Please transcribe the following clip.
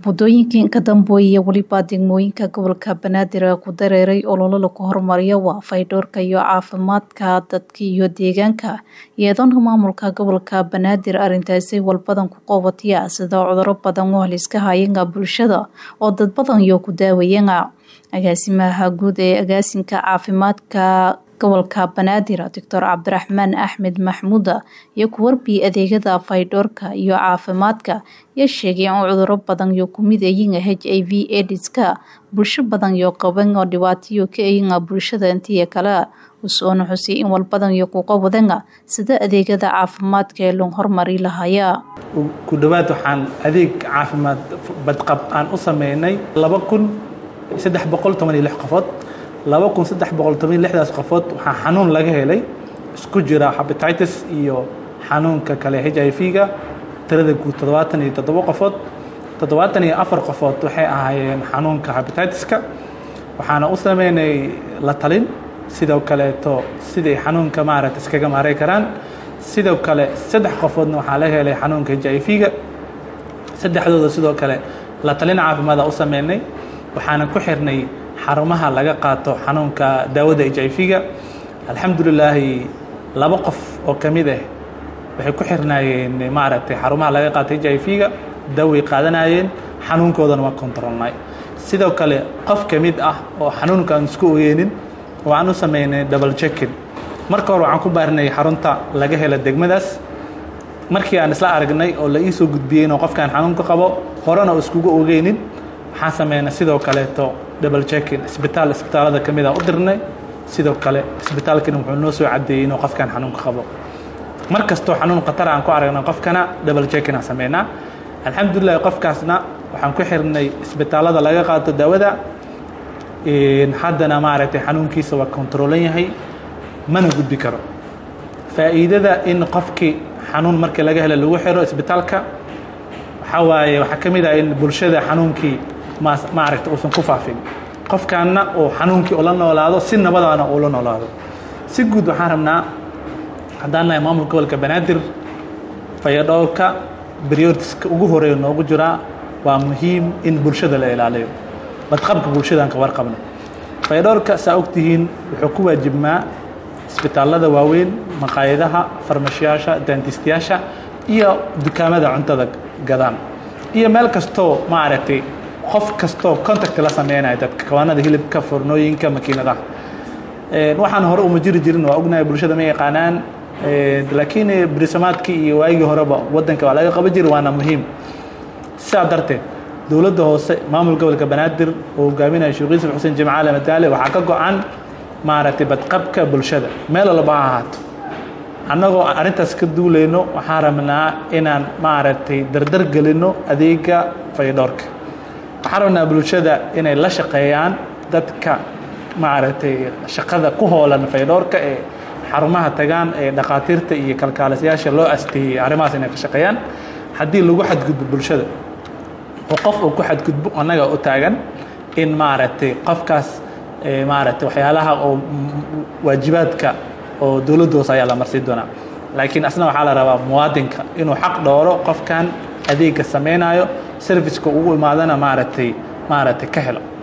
Waddooyinkii ka dambeeyay weliba degmooyinka gobolka Banaadir ee ku dareeray olole lagu horumariyo waa fayadhowrka iyo caafimaadka dadka iyo deegaanka iyadoona maamulka gobolka Banaadir arrintaasi walbadan ku qabataya sida cudurro badan oo haliska hayanga bulshada oo dad badan iyo ku daawayanga agaasimaha guud ee agaasinka caafimaadka gobolka Banaadir Dr. Cabdiraxmaan Axmed Maxmuud iyo ku warbiyay adeegyada fayadhowrka iyo caafimaadka iyo sheegay in cudurro badan iyo ku mid yihiin HIV AIDS-ka bulsho badan iyo qaban oo dhibaatayo ka yihiin bulshada intii kale usoona xusay in walbadan iyo ku qawadanga sida adeegyada caafimaadka ee loo horumari lahaaya ku dhawaad waxaan adeeg caafimaad badqab aan u sameynay laba kun saddex boqol toban iyo lix qofood laba kun saddex boqol toban iyo lixdaas qofood waxaa xanuun laga helay isku jira hepatitis iyo xanuunka kale h i v-ga tirada guud toddobaatan iyo toddobo qofood toddobaatan iyo afar qofood waxay ahaayeen xanuunka hepatitis-ka waxaana u sameynay la talin sidoo kaleeto siday xanuunka maaragta iskaga maaray karaan sidoo kale saddex qofoodna waxaa laga helay xanuunka h i v-ga saddexdooda sidoo kale la talin caafimaada u sameynay waxaana ku xirnay xarumaha laga qaato xanuunka daawada h i v-ga alxamdulilaahi laba qof oo ka mid ah waxay ku xirnaayeen maaragtay xarumaha laga qaato h i v-ga daaway qaadanayeen xanuunkoodana waa controlnay sidoo kale qof ka mid ah oo xanuunka aan isku ogeynin waxaan u sameynay double checking marka hore waxaan ku baarinay xarunta laga helo degmadaas markii aan isla aragnay oo la iisoo gudbiyey inuu qofkaan xanuunka qabo horena oo iskugu ogeynin waxaan sameynay sidoo kaleeto double checking isbitaal isbitaalada ka mid a u dirnay sidoo kale isbitaalkana wuxuu noo soo caddeeyey inuu qofkaan xanuunka qabo mar kastoo xanuun khatar aan ku aragna qofkana double checking aan sameynaa alxamdulillahi qofkaasna waxaan ku xirnay isbitaalada laga qaato daawada haddana maaragtay xanuunkiisa waa controlan yahay mana gudbi karo faa'iidada in qofkii xanuun markii laga helo lagu xiro isbitaalka waxaa waaye waxaa ka mid ah in bulshada xanuunkii maaragta uusan ku faafin qofkaanna uu xanuunkii ula noolaado si nabadana uula noolaado si guud waxaan rabnaa haddaan nahay maamulka gobolka banaadir fayadhowrka brioritiska ugu horeeya noogu jiraa waa muhiim in bulshada la ilaaliyo badqabka bulshadaan ka warqabno fayadhowrka saa ogtihiin wuxuu ku waajibmaa isbitaalada waaweyn maqaayadaha farmashiyaasha daantistayaasha iyo dukaamada cuntada gadaan iyo meel kastoo maaragtay qof kastoo contact la sameynaya dadka kawaanada hilibka fornooyinka makiinadaha waxaan hore uma jiri jirin waa ognahay bulshada ma yaqaanaan laakiin brisamaadkii iyo waagii horeba wadanka waa laga qaban jiri waana muhiim sidaa darteed dowladda hoose maamul gobolka banaadir oo hogaaminaya sheekh yuusuf xuseen jimcaale madaale waxaa ka go-an maaragtay badqabka bulshada meel walba ha ahaato annagoo arrintaas ka duulayno waxaan rabnaa inaan maaragtay dardar gelino adeega fayadhowrka waxaan rabnaa bulshada inay la shaqeeyaan dadka maaragtay shaqada ku hoolan fayadhowrka ee xarumaha tagaan ee dhakhaatiirta iyo kalkaalisayaasha loo asteeyey arrimahaas inay ka shaqeeyaan haddii lagu xadgudbo bulshada oo qof uu ku xadgudbo annaga u taagan in maaragtay qofkaas maaragtay waxyaalaha oo waajibaadka oo dowladda hoose ayaa la marsiin doonaa laakiin asna waxaa la rabaa muwaadinka inuu xaq dhooro qofkan adeegga samaynayo serviceka ugu imaadana maaragtay maaragtay ka helo